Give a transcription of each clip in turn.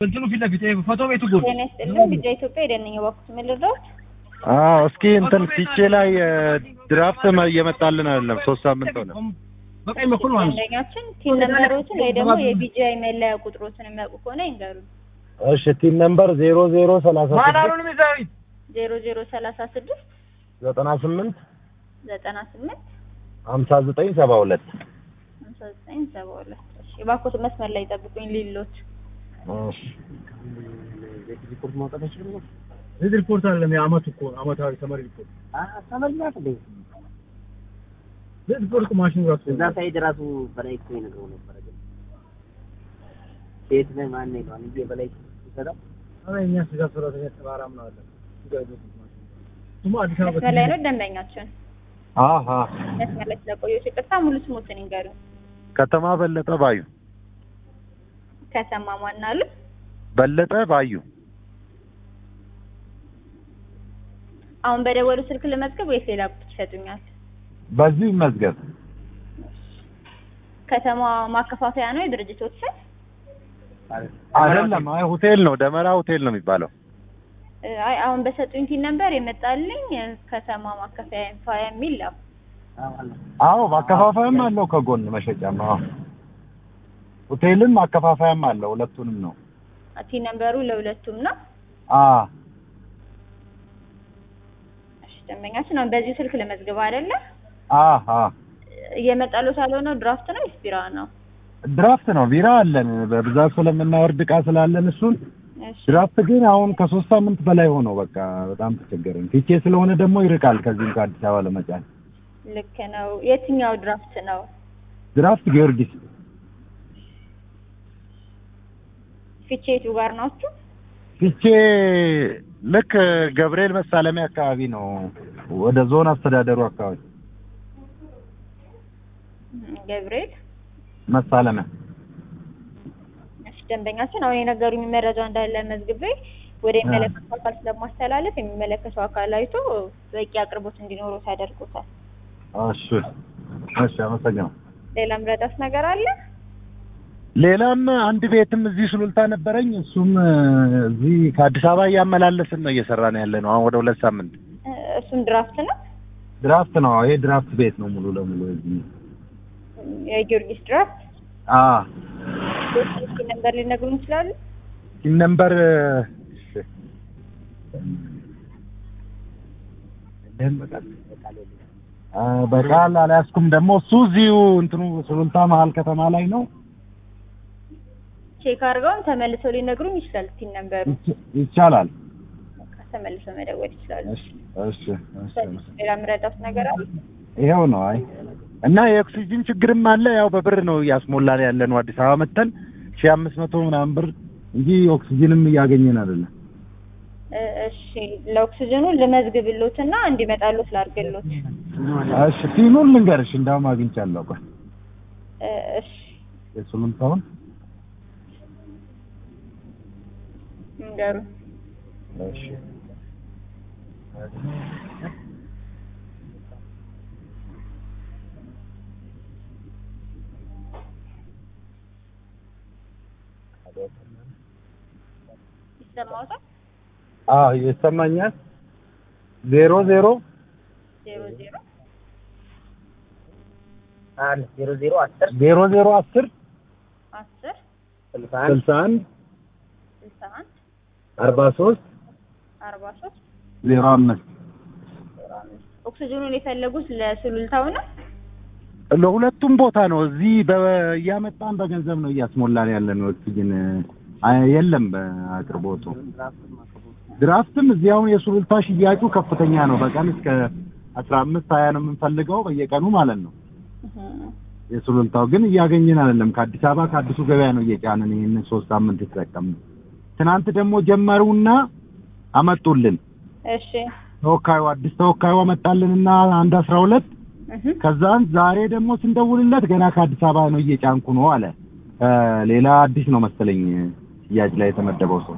እንትኑ ፊት ለፊት ይሄ ፎቶ ቤቱ ጎን ጤና ይስጥልን። ቢጫ ኢትዮጵያ የደነኝ ባኩት ምን ልርዳዎት? አዎ እስኪ እንትን ፊቼ ላይ ድራፍት እየመጣልን አይደለም። ሶስት ሳምንት ሆነ። በቀኝ በኩል ማለት ነው። አንደኛችን ቲም ነምበሮችን ወይ ደግሞ የቢጂአይ መለያ ቁጥሮችን የሚያውቁ ከሆነ ይንገሩን። እሺ ቲም ነምበር ዜሮ ዜሮ ሰላሳ ስድስት ማዳሩን ሚዛዊት ዜሮ ዜሮ ሰላሳ ስድስት ዘጠና ስምንት ዘጠና ስምንት ሀምሳ ዘጠኝ ሰባ ሁለት ሀምሳ ዘጠኝ ሰባ ሁለት እሺ እባክዎት መስመር ላይ ጠብቁኝ ሊሎት ሪፖርት ማውጣት አይችልም ነው እዚህ ሪፖርት አይደለም የአመቱ እኮ አመታዊ ተመሪ ሪፖርት ተመልማት እንዴ እዚህ ሪፖርት እኮ ማሽኑ ራሱ እዛ ሳይድ ራሱ በላይ እኮ ይነግረው ነበረ ግን ሴት ነህ ማን ይለዋል እንጂ በላይ ሲሰራው አረ እኛ ስጋ ሰራተኛ ተባራ ምን አለ ስጋ ይዞት ማሽኑ ስሙ አዲስ አበባ መስመር ላይ ነው ደንበኛችን አሀ መስመር ላይ ስለቆየሁት ይቅርታ ሙሉ ስሞትን ይንገሩን ከተማ በለጠ ባዩ ከተማ ማን አሉ በለጠ ባዩ አሁን በደወሉ ስልክ ልመዝገብ ወይስ ሌላ ቁጥር ይሰጡኛል በዚሁ ይመዝገብ። ከተማ ማከፋፈያ ነው የድርጅቶች ስም አይደለም፣ አይ ሆቴል ነው፣ ደመራ ሆቴል ነው የሚባለው። አይ አሁን በሰጡኝ ቲን ነበር የመጣልኝ ከተማ ማከፋፈያ ኢንፋያ የሚል ነው አዎ ማከፋፈያም አለው ከጎን መሸጫም። አዎ ሆቴልም ማከፋፈያም አለው፣ ሁለቱንም ነው። ቲን ነምበሩ ለሁለቱም ነው አ እሺ ደንበኛችን አሁን በዚሁ ስልክ ልመዝግብ አይደለ አ አ እየመጣሉት ያልሆነው ድራፍት ነው ወይስ ቢራ ነው ድራፍት ነው። ቢራ አለን በብዛት ስለምናወርድ እቃ ስላለን እሱን እሺ ድራፍት ግን አሁን ከሶስት ሳምንት በላይ ሆነው በቃ በጣም ተቸገረን። ፊቼ ስለሆነ ደግሞ ይርቃል ከዚህም ከአዲስ አበባ ለመጫን። ልክ ነው የትኛው ድራፍት ነው ድራፍት ጊዮርጊስ ፊቼቱ ጋር ናችሁ ፊቼ ልክ ገብርኤል መሳለሚያ አካባቢ ነው፣ ወደ ዞን አስተዳደሩ አካባቢ ገብርኤል መሳለሚያ። እሺ ደንበኛችን አሁን የነገሩኝ መረጃ እንዳለ መዝግቤ ወደ የሚመለከተው አካል ስለማስተላለፍ የሚመለከተው አካል አይቶ በቂ አቅርቦት እንዲኖረው ያደርጉታል። እሺ እሺ፣ አመሰግናለሁ። ሌላ ምረዳት ነገር አለ? ሌላም አንድ ቤትም እዚህ ሱሉልታ ነበረኝ። እሱም እዚህ ከአዲስ አበባ እያመላለስን ነው እየሰራን ያለ ነው። አሁን ወደ ሁለት ሳምንት እ እሱም ድራፍት ነው ድራፍት ነው። ይሄ ድራፍት ቤት ነው ሙሉ ለሙሉ እዚህ የጊዮርጊስ ድራፍት አ እስኪ ነበር ሊነግሩን ይችላሉ? ሲም ነምበር አ በቃል አልያዝኩም። ደግሞ እሱ እዚሁ እንትኑ ሱሉልታ መሀል ከተማ ላይ ነው። ቼክ አድርገውም ተመልሰው ሊነግሩኝ ይችላል። እስኪ ነበሩ ይቻ- ይቻላል። ተመልሰው መደወል ይችላሉ። እሺ እሺ እሺ። ሌላ ምረዳት ነገር አለ? ይኸው ነው። አይ እና የኦክሲጅን ችግርም አለ። ያው በብር ነው እያስሞላን ያለ ነው። አዲስ አበባ መተን ሺህ አምስት መቶ ምናምን ብር እንጂ ኦክሲጅንም እያገኘን አይደለም። እ እሺ ለኦክሲጅኑ ልመዝግብሎትና እንዲመጣሎት ላድርግሎት። እሺ ፊኑን ልንገርሽ፣ እንዳውም አግኝቻለሁ። ቆይ እ እሺ የሱሉልታውን ንገሩ። እሺ ይሰማዎታል? አዎ ይሰማኛል። ዜሮ ዜሮ ዜሮ ዜሮ አንድ ዜሮ ዜሮ አስር ዜሮ ዜሮ አስር አስር ስልሳ አንድ ስልሳ አንድ ስልሳ አንድ አርባ ሶስት አርባ ሶስት ዜሮ አምስት ኦክሲጅኑን የፈለጉት ለሱሉልታው ነው? ለሁለቱም ቦታ ነው። እዚህ በ- እያመጣን በገንዘብ ነው እያስሞላን ያለ ነው። ኦክሲጅን አይ- የለም በአቅርቦቱ። ድራፍትም እዚህ አሁን የሱሉልታ ሽያጩ ከፍተኛ ነው። በቀን እስከ አስራ አምስት ሀያ ነው የምንፈልገው በየቀኑ ማለት ነው። እህ የሱሉልታው ግን እያገኘን አይደለም። ከአዲስ አበባ ከአዲሱ ገበያ ነው እየጫንን ይህንን ሶስት ሳምንት የተጠቀምን። ትናንት ደግሞ ጀመሩና አመጡልን። እሺ ተወካዩ አዲስ ተወካዩ አመጣልንና አንድ አስራ ሁለት እህ ከዛን ዛሬ ደግሞ ስንደውልለት ገና ከአዲስ አበባ ነው እየጫንኩ ነው አለ። ሌላ አዲስ ነው መሰለኝ ሽያጭ ላይ የተመደበው ሰው።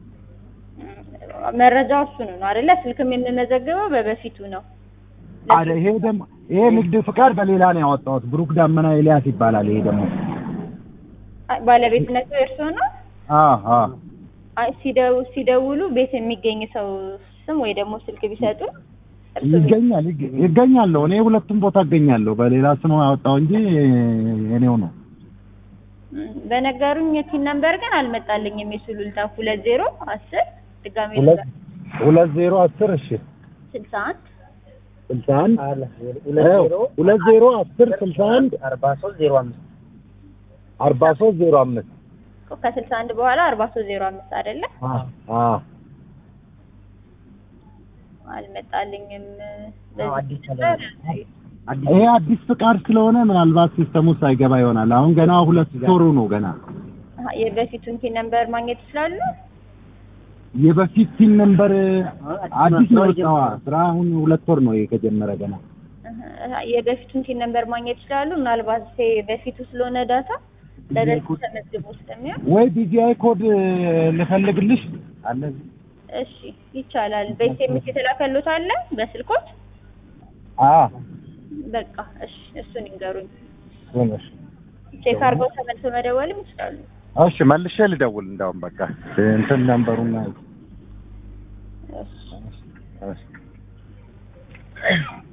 መረጃው እሱ ነው አይደለ? ስልክም የምመዘግበው በበፊቱ ነው። አረ ይሄ ደግሞ ይሄ ንግድ ፍቃድ በሌላ ነው ያወጣሁት። ብሩክ ዳመና ኤልያስ ይባላል። ይሄ ደግሞ ባለቤትነቱ የእርስዎ ነው? አዎ አዎ አይ ሲደው ሲደውሉ ቤት የሚገኝ ሰው ስም ወይ ደግሞ ስልክ ቢሰጡ እርሱ ይገኛል ይገ- ይገኛለሁ። እኔ ሁለቱም ቦታ እገኛለሁ። በሌላ ስም አወጣው እንጂ እኔው ነው። ም፣ በነገሩኝ የቲን ነምበር ግን አልመጣልኝም። የሱሉልታ ሁለት ዜሮ አስር ድጋሜ ሁለት ሁለት ዜሮ አስር እሺ ስልሳ አንድ ስልሳ አንድ አለ ሁለት ዜሮ ሁለት ዜሮ አስር ስልሳ አንድ አርባ ሶስት ዜሮ አምስት አርባ ሶስት ዜሮ አምስት ከስልሳ አንድ በኋላ አርባ ሶስት ዜሮ አምስት አይደለ? አ አልመጣልኝም። አዎ፣ አዲስ በዚህ አበባ። አዲስ ይሄ አዲስ ፍቃድ ስለሆነ ምናልባት ሲስተሙ ሳይገባ ይሆናል። አሁን ገና ሁለት ወሩ ነው ገና አሀ፣ የበፊቱን ቲን ነምበር ማግኘት ይችላሉ? የበፊት ሲም ነምበር አዲስ ነው ነው የወጣዋ ስራ አሁን ሁለት ወር ነው ከጀመረ ገና አሀ፣ የበፊቱን ቲን ነምበር ማግኘት ይችላሉ? ምናልባት ሴ በፊቱ ስለሆነ ዳታ ለበፊቱ ተመዝግቦ ስለሚሆን ወይ ቢጂአይ ኮድ ልፈልግልሽ አለ እሺ ይቻላል። በኤስኤምኤስ የተላከሉት አለ በስልኮት አ በቃ እሺ፣ እሱን ይንገሩኝ። ሆነሽ ቼክ አድርገው ተመልሰው መደወልም ይችላሉ። እሺ መልሼ ልደውል እንዳውም በቃ እንትን ነምበሩና እሺ እሺ